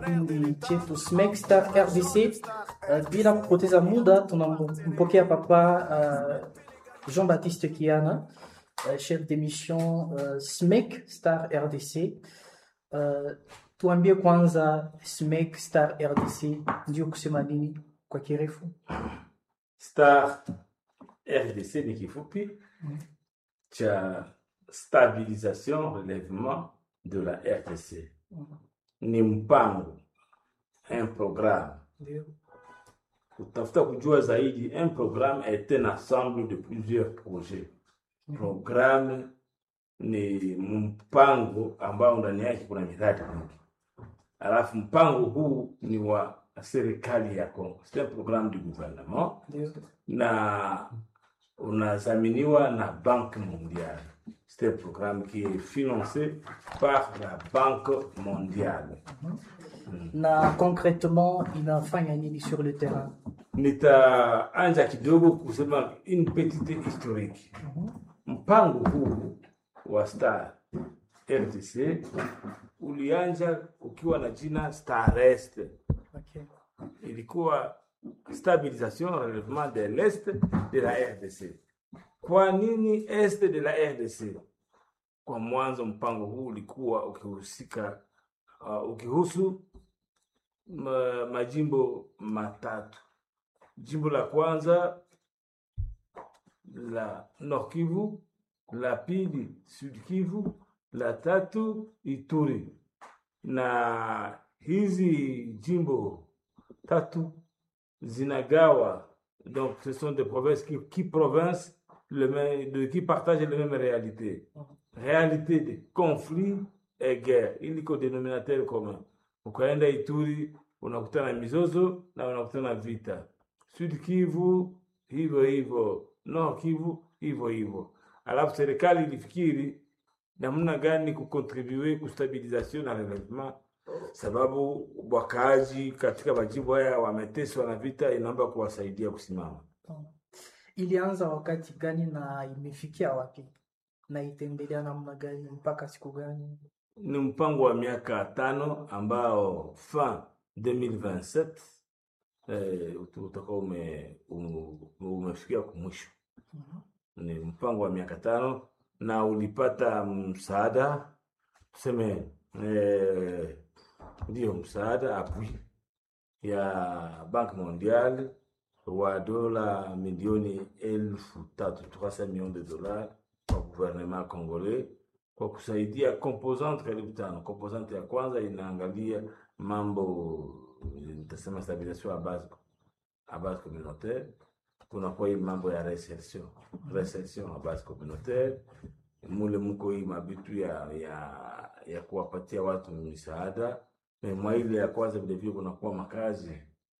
kipindi chetu SMEC Star RDC. Uh, bila kupoteza muda tunampokea papa uh, Jean-Baptiste Kiana uh, chef d'émission uh, SMEC Star RDC. Uh, tuambie kwanza SMEC Star RDC ndio kusema nini kwa kirefu? Star RDC ni kifupi cha stabilisation relèvement de la RDC. Ni mpango un programme Ndio. kutafuta kujua zaidi un programme est un ensemble de plusieurs projets programme ni mpango ambao ndani yake kuna miradi mingi alafu mpango huu ni wa serikali ya Congo c'est un programme du gouvernement Ndio. na unadhaminiwa na Banque mondiale. C'est un programme qui est financé par la Banque mondiale. Na concrètement inafanya nini sur le terrain? Nitaanza kidogo kusema une petite historique. Mpango huu wa Star RDC ulianza ukiwa na jina Starest. Okay. ilikuwa stabilisation relèvement de l'est de la RDC. Kwa nini est de la RDC? Kwa mwanzo mpango huu ulikuwa ukihusika uh, ukihusu ma, majimbo matatu. Jimbo la kwanza la Nord Kivu, la pili Sud Kivu, la tatu Ituri. Na hizi jimbo tatu zinagawa donc ce sont des provinces qui, qui provinces le même, de, qui partagent les mêmes réalités réalité de conflit et guerre iliko dénominateur commun ukaenda ituri unakutana mizozo na unakutana vita sud kivu hivyo hivyo nord kivu hivyo hivyo alafu serikali ilifikiri namna gani kukontribue kustabilisation na relèvement sababu wakaaji katika majimbo haya wameteswa na vita, inaomba kuwasaidia kusimama. Ilianza wakati gani na imefikia wapi? Na itaendelea namna gani mpaka siku gani? Ni mpango wa miaka tano ambao fin 2027 eh, utakuwa ume, ume, umefikia kumwisho. Ni mpango wa miaka tano na ulipata msaada tuseme eh, ndiyo msaada appui ya Banque Mondiale wa dola milioni elfu tatu 300 millions de dollars kwa gouvernement congolais kwa kusaidia composante karibu tano. Composante ya kwanza inaangalia mambo nitasema stabilisation à base à base communautaire, kunakuwa hii mambo ya resertion resertion à base communautaire mule mko hii mabitu ya ya ya kuwapatia watu misaada na mwa ile ya kwanza vilevile kunakuwa makazi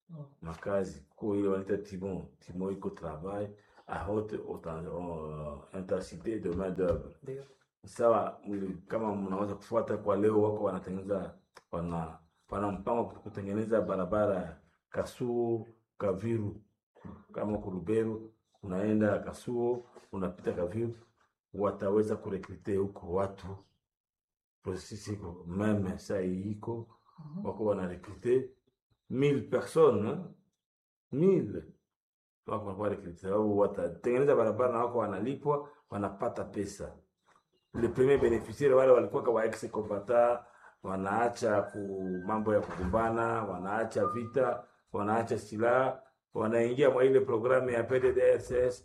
makazi ko ile wanaita timon timon iko travail a haute autant- uh, intensité de main d'oeuvre Ndio. sawa mli- kama mnaweza kufuata kwa leo wako wanatengeneza wana wana mpango wa kutengeneza barabara Kasuo Kaviru kama Kuruberu unaenda Kasuo unapita Kaviru wataweza kurekrute huko watu processus iko meme saa hii iko wako wanarekrute 1000 personnes hein? 1000 wako wanakuwa rekrute sababu watatengeneza barabara na wako wanalipwa wanapata pesa le premier beneficiaire wale walikuwa wa ex combatant wanaacha ku mambo ya kugombana, wanaacha vita, wanaacha silaha, wanaingia mwa ile programu ya PDDRCS,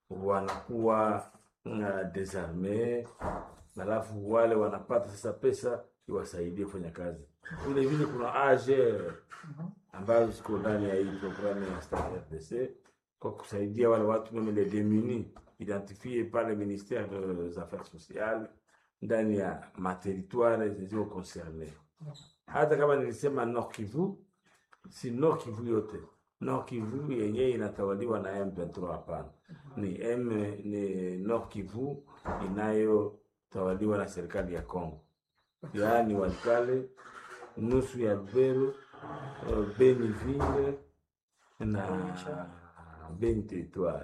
wanakuwa uh, desarme, alafu wale wanapata sasa pesa iwasaidie kufanya kazi. Vile vile kuna AGR ambayo ziko ndani ya hii programu ya Star RDC kwa kusaidia wale watu meme les démunis identifiés par le ministère des affaires sociales ndani ya materitoire zilizo concerne. Hata kama nilisema Nord Kivu, si Nord Kivu yote. Nord Kivu yenyewe inatawaliwa na M23, hapana. Ni M, ni Nord Kivu inayotawaliwa na serikali ya Congo, yaani Walikale, nusu ya Lubero, eh, Beniville na Beni Territoire.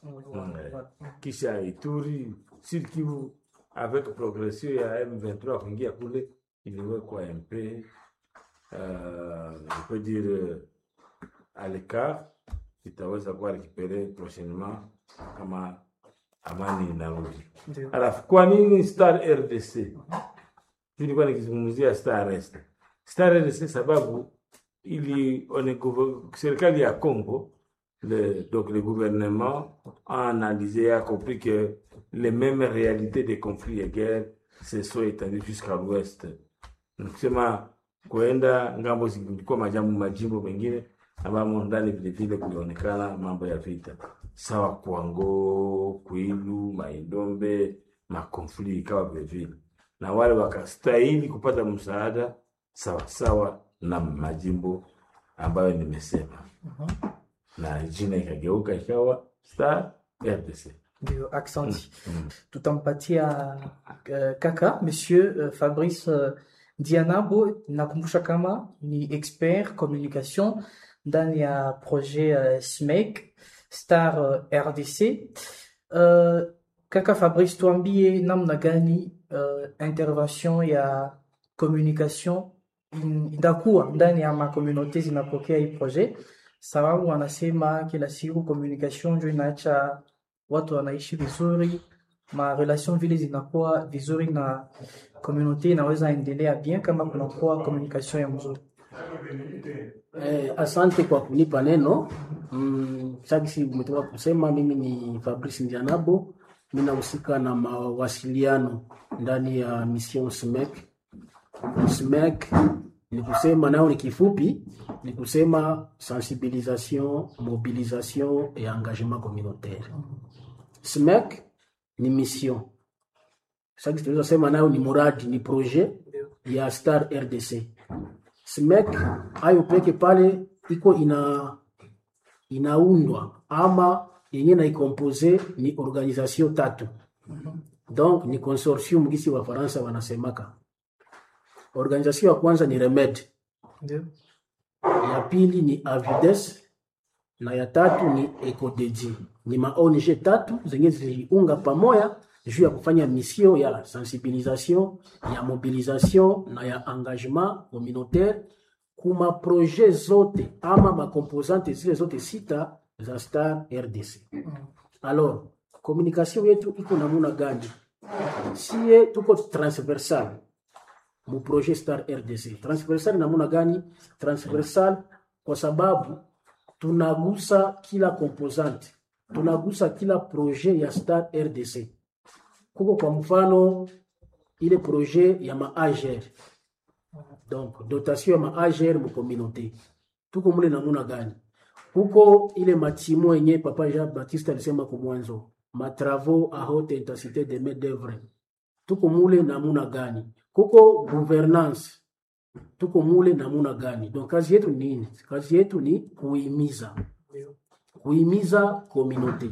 kisha Ituri, Sud Kivu avec progression ya M23 kuingia kule iliwekwa MP euh, je peux dire euh, à l'écart itaweza kuwa récupéré prochainement kama amani inarudi. Ndio. Alafu kwa nini Star RDC? Mimi nilikuwa nikizungumzia Star RDC. Star RDC sababu ili on est gouver- serikali ya Congo le, donc le gouvernement a analysé et a compris que les mêmes réalités des conflits et guerres se sont étendues jusqu'à l'ouest. Nikusema kuenda ngambo zilikuwa majambo majimbo mengine ambamo ndani vilevile kulionekana mambo ya vita sawa Kwango, Kwilu, Maindombe, makonfli ikawa vilevile, na wale wakastahili kupata msaada sawa sawa na majimbo ambayo nimesema, na jina ikageuka ikawa Star RDC. Ndio, aksanti. Mm. Tutampatia uh, kaka Monsieur uh, Fabrice uh, Dianabo. Nakumbusha kama ni expert communication ndani ya projet uh, SMEC Star uh, RDC. Uh, kaka Fabrice, tuambie namna gani uh, intervention ya communication in- itakuwa ndani ya makomunote zinapokea hii projet, sababu wanasema kila siku communication ndio inaacha watu wanaishi vizuri, ma relation vile zinakuwa vizuri na community inaweza endelea bien kama kunakuwa communication ya mzuri. Eh, asante kwa kunipa neno. Mm, sagisi umetoka kusema, mimi ni Fabrice Ndianabo, mimi nahusika na mawasiliano ndani ya mission SMEC. SMEC ni kusema nao ni kifupi, ni kusema sensibilisation, mobilisation et engagement communautaire. SMEC ni mission. Sagisi tunaweza sema nayo ni muradi, ni projet ya Star RDC. SMEC hayo peke pale iko ina inaundwa ama yenye naikompoze ni organisation tatu donc ni consortium gisi wa Faransa wanasemaka. Organisation ya kwanza ni Remed, Ndio. ya pili ni Avides na ya tatu ni Ecodeji. Ni ma ONG tatu zenye ziliunga pamoja juu ya kufanya mission ya sensibilisation, ya mobilisation na ya engagement communautaire kuma projet zote ama makomposante zile zote sita za Star RDC. Alors, communication yetu iko namuna gani? Sie tuko transversal mu projet Star RDC. Transversal namuna gani? Transversal kwa sababu tunagusa kila composante, tunagusa kila projet ya Star RDC. Kuko kwa mfano ile projet ya maager donc dotation ya maager mu communauté tuko mule namuna gani huko ile matimo yenye papa Jean Baptiste alisema kwa mwanzo matravaux à haute intensité de main d'œuvre tuko mule namuna gani kuko gouvernance tuko mule namuna gani donc kazi yetu ni nini kazi yetu ni kuhimiza kuhimiza communauté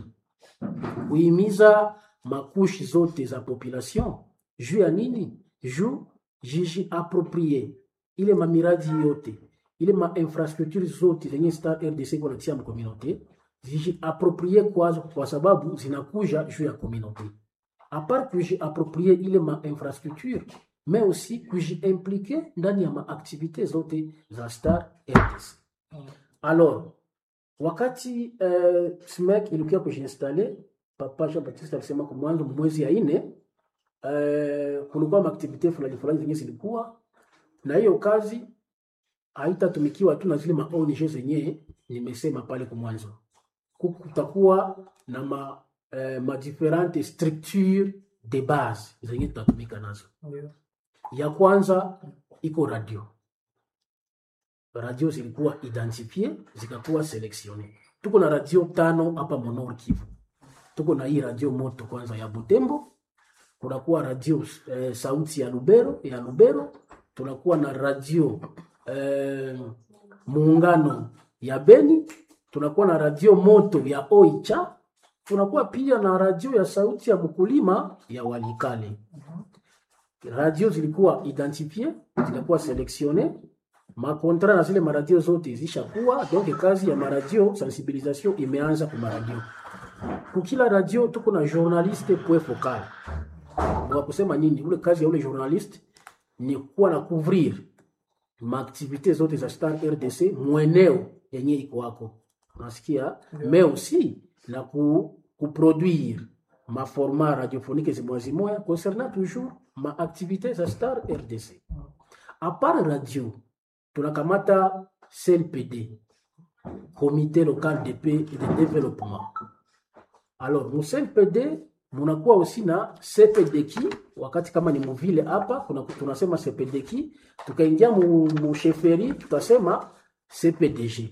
kuhimiza makushi zote za population juu ya nini juu jiji approprié ile mamiradi yote ile ma infrastructure zote zenye Star RDC kunatia mu communauté ziji approprié kwazo kwa sababu zinakuja juu ya communauté à part kuji approprié ile ma infrastructure mais aussi kuji impliqué ndani ya maaktivite zote za Star RDC alors wakati uh, SMEC ilikuwa kujiinstale papa Jean Baptiste alisema kwa mwanzo mwezi ya ine uh, kulikuwa maaktivite fulani fulani zenye zilikuwa na hiyo kazi haitatumikiwa tu na zile ma ONG zenye nimesema pale kwa mwanzo. Kutakuwa na ma, eh, ma differente structure de base zenye tutatumika nazo. Ndio. Ya kwanza iko radio. Radio zilikuwa identifie zikakuwa selektione. Tuko na radio tano hapa Monor Kivu. Tuko na hii radio moto kwanza ya Butembo, kunakuwa radio eh, sauti ya Lubero ya Lubero, tunakuwa na radio eh, muungano ya Beni, tunakuwa na radio moto ya Oicha, tunakuwa pia na radio ya sauti ya mkulima ya Walikale. Radio zilikuwa identifie, zilikuwa selektione makontra na zile maradio zote zishakuwa, donc kazi ya maradio sensibilisation imeanza kwa maradio. Kukila radio tuko na journaliste point focal. Wa kusema nini? Ule kazi ya ule journaliste ni kuwa na couvrir maaktivite zote za Star RDC mweneo yenye iko wako nasikia mais aussi na ku, kuproduire maformat radiophonique zimoya zimoya concernant toujours maaktivite za Star RDC a part radio tunakamata CLPD comité local de paix et de développement alors mu CLPD munakuwa aussi na CPDK wakati kama ni muvile hapa kuna tunasema CPDK tukaingia mu, mu sheferi tutasema CPDG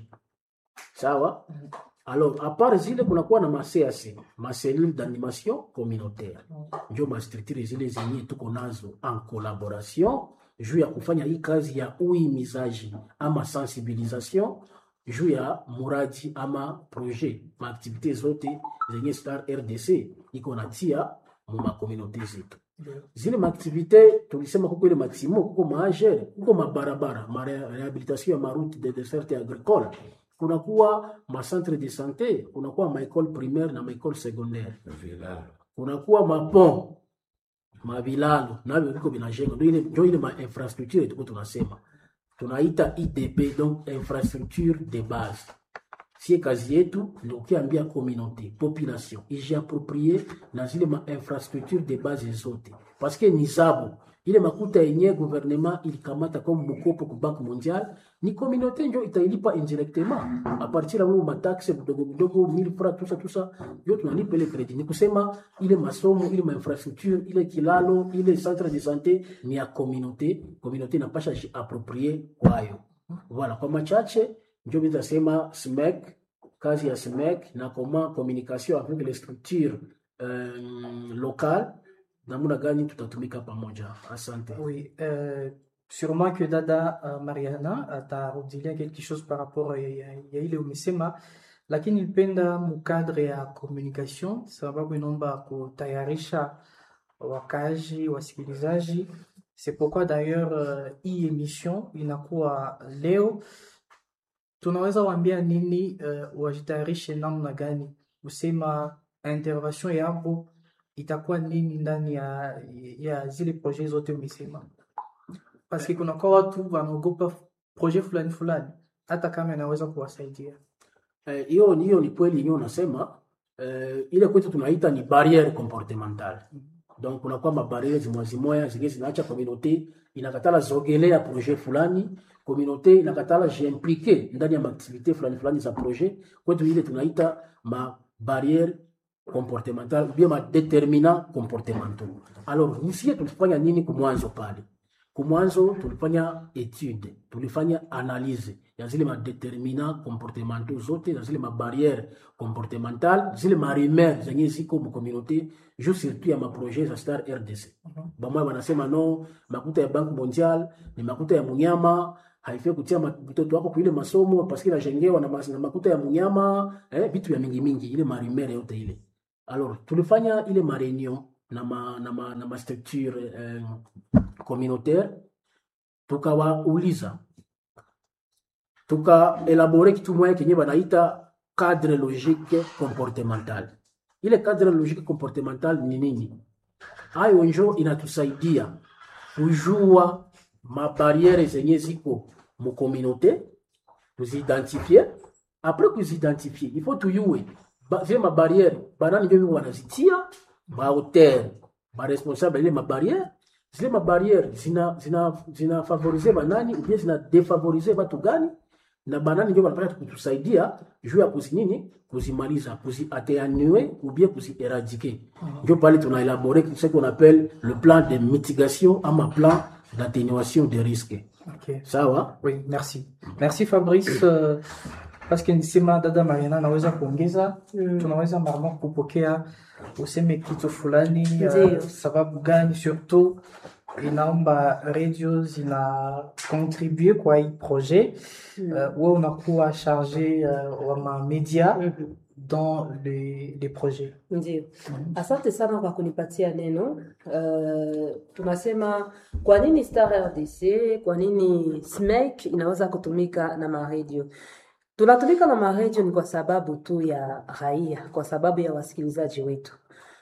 sawa alors à part zile kunakuwa na maCAC macellule d'animation communautaire ndio mastructure zile zenye tuko nazo en collaboration juu ya kufanya hii kazi ya uimizaji ama sensibilisation juu ya muradi ama projet maaktivite zote zenye Star RDC iko natia mu makomunote zetu zile maaktivite tulisema kuko ile matimo kuko maagere kuko mabarabara marehabilitation ya maroute de desserte agricole kunakuwa macentre de santé kunakuwa maekole primaire na maekole secondaire vilalo kunakuwa mapont mavilalo navyo viko vinajengwa ndio ile ndio ile ma infrastructure tuko tunasema tunaita IDB donc infrastructure de base sie kazi yetu ni ukiambia communauté population ijiaproprie na zile ma infrastructure de base zote paske ni zabo ile makuta yenye gouvernement ilikamata comme mkopo ku banque mondiale ni communauté njo itailipa indirectement a partir ya mu mataxe mdogo mdogo 1000 francs tusa tusa yo tunalipa ile credit ni kusema ile masomo ile ma infrastructure ile kilalo ile centre de santé ni ya communauté communauté inapasha ji approprier kwayo voilà kwa machache njo bitasema SMEC kazi ya SMEC na comment communication avec les structures euh, locales namna gani tutatumika pamoja asante Oui, euh, sûrement que Dada uh, Mariana atarudilia quelque chose par rapport ya, ya, ya ile umesema, lakini nilipenda mukadre ya communication, sababu inaomba kutayarisha wakazi wasikilizaji. C'est pourquoi d'ailleurs uh, hii emission inakuwa leo, tunaweza waambia nini uh, wajitayarishe namna gani, kusema intervention yabo itakuwa nini ndani ya, ya zile projet zote umesema, paske kunakuwa watu wanaogopa projet fulani fulani, hata kama inaweza kuwasaidia. Eh, hiyo hiyo ni kweli yenyewe unasema eh, ile kwetu tunaita ni barriere comportementale donc kunakuwa mabariere zimoya zimoya zingine zinaacha communauté inakatala zogelea projet fulani communauté inakatala jiimplike ndani ya maaktivité fulani fulani za projet kwetu ile tunaita mabariere comportemental ou bien madeterminant comportementaux alors nisie tulifanya nini kumwanzo pale kumwanzo tulifanya etude tulifanya analyse ya zile madeterminant comportementaux zote na zile mabarriere comportemental zile marimer zenye ziko mucommunauté juu surtout ya maprojet za star rdc bamoya banasema no makuta ya banque mondiale ni makuta ya munyama haifai kutia ma- mtoto wako kuile masomo paske inajengewa na, mas- na makuta ya munyama eh, vitu ya mingi mingi ile marimere yote ile alors tulifanya ile mareunion na ma, na ma, na ma structure eh, communautaire tukawauliza tukaelabore kitu moya kenye banaita cadre logique comportemental ile cadre logique comportemental ni nini hayo njo inatusaidia kujua mabariere zenye ziko mukomunaute tuziidentifie apres kuziidentifie il faut tuyue ba, zile mabariere banani njo biko wanazitia baauteur baresponsable ile mabariere zile mabariere zina, zina, zina favorize banani ubie zina defavorize batu gani na banani njo banapata kutusaidia juu ya kuzinini kuzimaliza kuziateanue ubie kuzieradike njo pale tunaelabore ce qu'on appelle le plan de mitigation ama plan d'atténuation des risques Okay. sawa Oui, merci. Merci Fabrice. Uh, paske nisema dada Mariana naweza kuongeza Mm. tunaweza mara kupokea useme kitu fulani Ndiyo. uh, sababu gani surtout inaomba radio zina contribue kwa hii projet Mm. uh, we unakuwa charge uh, wa mamedia Mhm. dans les, les projets Ndio, asante sana kwa kunipatia neno. Uh, tunasema kwa nini Star RDC, kwa nini SMEC inaweza kutumika na maredio. Tunatumika na maredio ni kwa sababu tu ya raia, kwa sababu ya wasikilizaji wetu.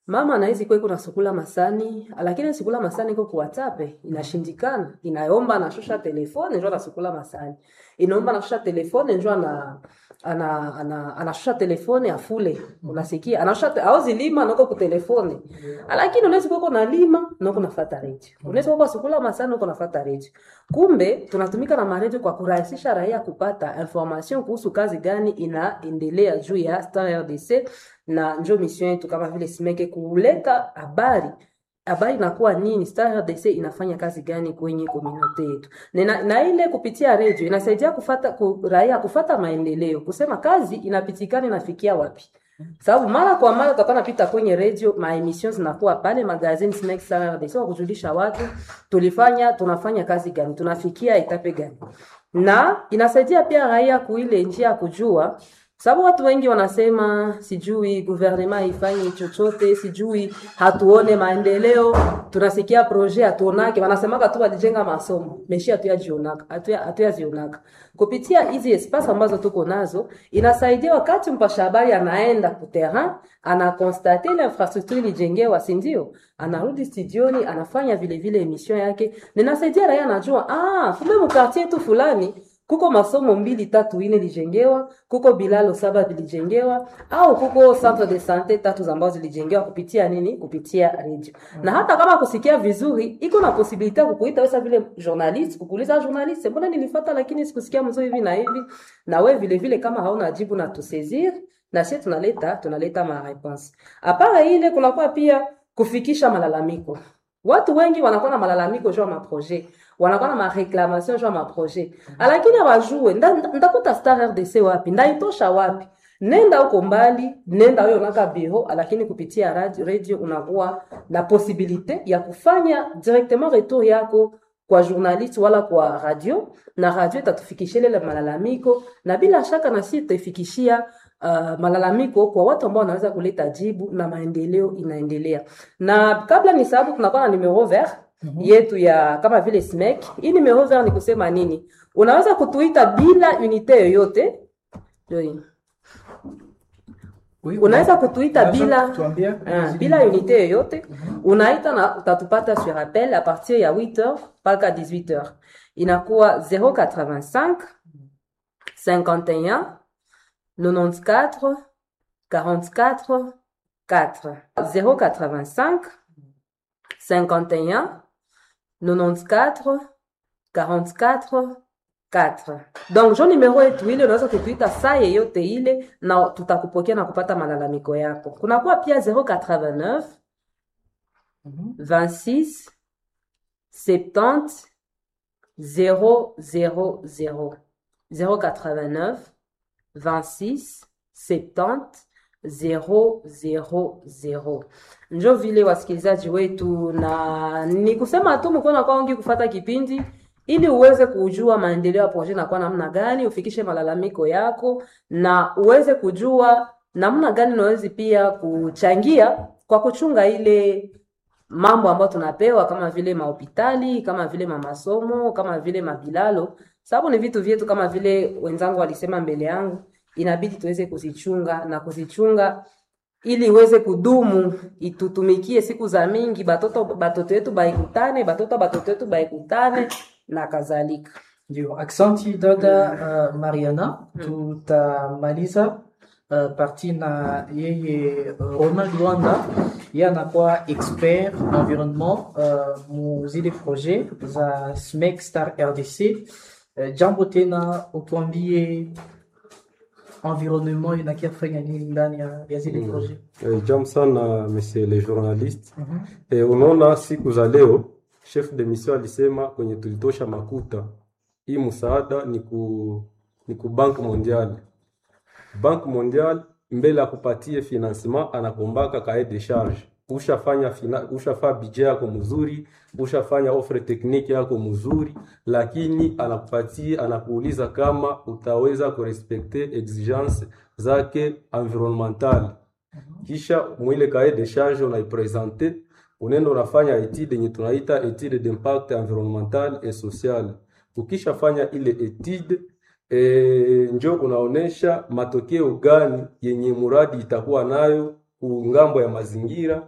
mama anaizi kweko na sukula masani lakini sukula masani iko ku WhatsApp inashindikana inaomba anashusha telefone njo anasukula masani inaomba anashusha telefone njo ana ana ana anashusha telefone afule unasikia anashusha te- aozi lima noko ku telefone lakini unaweza kuwa na lima noko nafata radio unaweza kuwa sukula masani noko nafata radio kumbe tunatumika na maredio kwa kurahisisha raia kupata information kuhusu kazi gani inaendelea juu ya Star RDC na njo mission yetu kama vile simeke kuleta habari habari inakuwa nini Star RDC inafanya kazi gani kwenye komunote yetu na, na ile kupitia redio inasaidia kufata ku, raia kufata maendeleo kusema kazi inapitikana inafikia wapi sababu mara kwa mara tutakuwa napita kwenye redio maemission zinakuwa pale magazini Snack Star RDC wa kujulisha watu tulifanya tunafanya kazi gani tunafikia etape gani na inasaidia pia raia kuile njia ya kujua sababu watu wengi wanasema sijui guvernema haifanyi chochote sijui hatuone maendeleo tunasikia proje hatuonake wanasemaka tu walijenga masomo meshi hatuyajionaka hatuya- hatuyazionaka kupitia hizi espace ambazo tuko nazo inasaidia wakati mpasha habari anaenda kuterrain anakonstate ile infrastructure ilijengewa sindio anarudi studioni anafanya vile vile emission yake ninasaidia raia anajua ah, kumbe mkartier tu fulani kuko masomo mbili tatu ine lijengewa kuko bilalo saba vilijengewa au kuko centre de sante tatu ambazo zilijengewa kupitia nini kupitia radio na hata kama kusikia vizuri iko na posibilite ya kukuita wesa vile journaliste kukuuliza journaliste mbona nilifata lakini sikusikia mzuri hivi na hivi na we vile vile kama hauna jibu na tusezir na sie tunaleta tunaleta mareponse apara ile kunakuwa pia kufikisha malalamiko watu wengi wanakuwa na malalamiko juu ya maprojet wanakuwa na mareklamation juu ya maprojet lakini hawajue nda- nda- ndakuta star rdc wapi ndaitosha wapi nenda huko mbali nenda wewe unaka biro lakini kupitia radio, radio unakuwa na posibilite ya kufanya directement retour yako kwa journaliste wala kwa radio na radio itatufikishia ile malalamiko na bila shaka na sisi tutaifikishia uh, malalamiko kwa watu ambao wanaweza kuleta jibu na maendeleo inaendelea na kabla ni sababu tunakuwa na numero vert yetu ya kama vile smek hii numero vert ni kusema nini unaweza kutuita bila unité yoyote Ndio hii. Oui, unaweza kutuita unaweza bila kutuambia Ah, bila unité yoyote unaita na utatupata sur appel à partir ya 8h mpaka 18h inakuwa 085 51 94 44 4 085 51 94 44 4 donc jo numero yetu ile unaweza kutuita saa yeyote ile na tutakupokea na kupata malalamiko yako kunakuwa pia 089 26 70 000 089 26 70 000 njo vile wasikilizaji wetu na ni kusema tu mkono kwa wengi kufata kipindi ili uweze kujua maendeleo ya projet nakuwa namna gani ufikishe malalamiko yako na uweze kujua namna gani unawezi pia kuchangia kwa kuchunga ile mambo ambayo tunapewa kama vile mahopitali kama vile mamasomo kama vile mabilalo sababu ni vitu vyetu kama vile wenzangu walisema mbele yangu inabidi tuweze kuzichunga na kuzichunga ili iweze kudumu itutumikie siku za mingi batoto batoto yetu baikutane batoto batoto yetu baikutane na kadhalika Ndio, aksanti dada uh, Mariana, tutamaliza uh, parti na yeye uh, Ronald Luanda, yeye anakuwa expert environnement uh, mu zile projet za SMEC Star RDC. Uh, jambo tena utuambie environnement inakia kufanya nini ndani ya, ya zile projet. Eh, Jambo sana monsieur le journaliste. Eh, unaona siku za leo chef de mission alisema kwenye tulitosha makuta hii msaada ni ku, ni ku Bank Mondial. Bank Mondial mbele ya kupatie financement anakombaka kae de charge. Ushafanya fina, ushafanya budget yako mzuri, ushafanya offre technique yako mzuri, lakini anakupatia anakuuliza kama utaweza kurespekte exigence zake environnementale kisha mwile kae de charge unaipresente, unaenda unafanya etude yenye tunaita etude d'impact environnemental et social. Ukishafanya ile etude e, njo unaonesha matokeo gani yenye muradi itakuwa nayo kungambo ya mazingira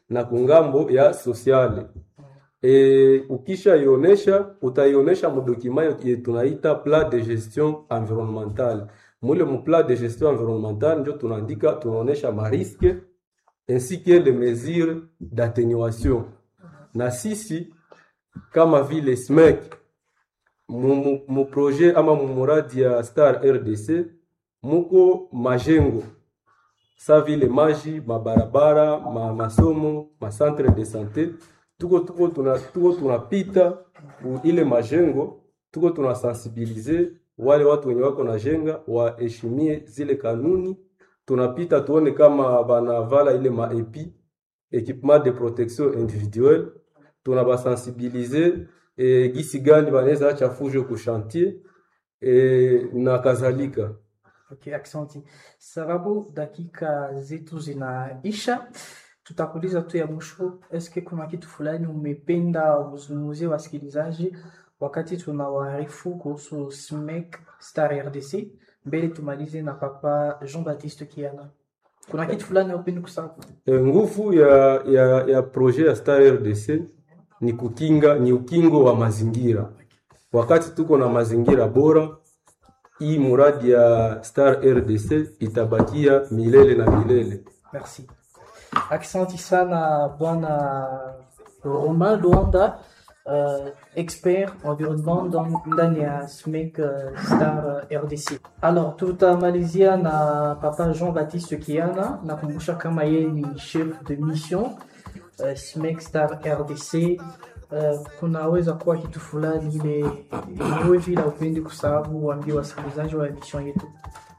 na kungambo ya sociale e, ukisha ionesha utaionesha mudokima ye tunaita plan de gestion environnementale mule mu plan de gestion environnementale njo tunaandika tunaonesha mariske ainsi que les mesures d'atténuation na sisi kama vile SMEC mu, mu, mu projet ama mu muradi ya Star RDC muko majengo sa vile maji mabarabara ma masomo ma centre de santé tuko tuko tuna tuko tunapita ku ile majengo tuko tunasensibilize wale watu wenye wako na jenga waheshimie zile kanuni tunapita tuone kama banavala ile maepi equipement de protection individuelle tunabasensibilize e, gisi gani banaweza acha fujo ku chantier e, na kadhalika Okay, aksanti. Sababu dakika zetu zinaisha, tutakuuliza tu ya mwisho, eske kuna kitu fulani umependa uzungumzie wasikilizaji wakati tunawaarifu kuhusu SMEC Star RDC, mbele tumalize na papa Jean-Baptiste Kiana. Kuna kitu fulani upende kusema? e, nguvu ya, ya, ya projet ya Star RDC ni kukinga ni ukingo wa mazingira. Wakati tuko na mazingira bora, hii muradi ya Star RDC itabakia milele na milele. Merci. Aksanti sana bwana Romain Luanda, uh, expert environnement dans- ndani ya SMEC uh, Star uh, RDC. Alors tutamalizia na papa Jean-Baptiste Kiana, nakumbusha kama yeye ni chef de mission uh, SMEC Star RDC. Uh, kunaweza kuwa kitu fulani ile yenyewe vile upendi kusababu waambie wasikilizaji wa emission yetu.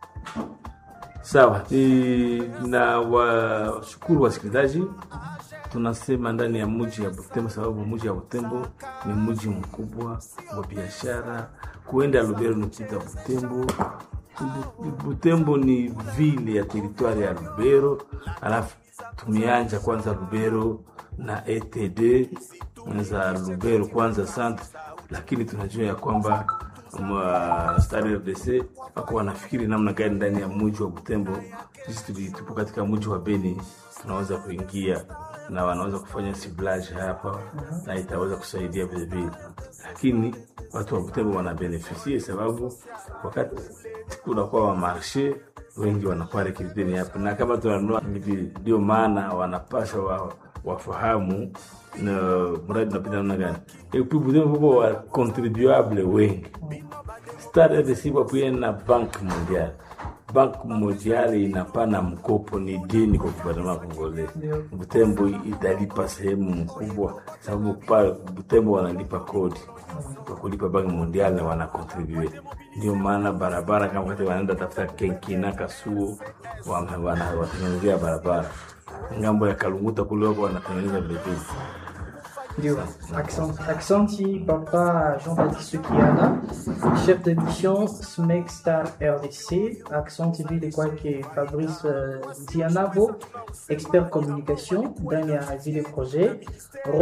Sawa, ni na washukuru wasikilizaji. Tunasema ndani ya mji ya Butembo, sababu mji ya Butembo ni mji mkubwa wa biashara. Kuenda Lubero ni kupita Butembo. Bu- Butembo ni vile ya teritwari ya Lubero, alafu tumeanja kwanza Lubero na ETD za Lubero kwanza centre, lakini tunajua ya kwamba ma Star RDC wako wanafikiri namna gani ndani ya mji wa Butembo. Sisi tuli- tupo katika mji wa Beni, tunaweza kuingia na wanaweza kufanya siblage hapa na itaweza kusaidia vile vile, lakini watu wa Butembo wana benefisie sababu wakati kunakuwa wa marshe wengi wanakuwa rekritini hapa, na kama tunanunua hivi, ndio maana wanapasha wa, wafahamu na mradi unapita namna gani. Et puis Butembo kuko wa contribuable wengi Star RDC pamoja na Bank Mondial. Bank Mondial inapana mkopo ni deni kwa gouvernement Congolais. Ndio. Butembo italipa sehemu mkubwa, sababu pale Butembo wanalipa kodi kwa kulipa Bank Mondial na wana contribute. Ndio maana barabara kama wakati wanaenda tafuta Kenkina Kasuo wana- wana- watengenezea barabara ngambo ya Kalunguta kule wako wanatengeneza vilevile. Ndio, accent, accenti papa Jean-Baptiste Kiana, chef de mission SMEC Star RDC, accent vile kwake Fabrice uh, Dianavo, expert communication ndani ya zile projet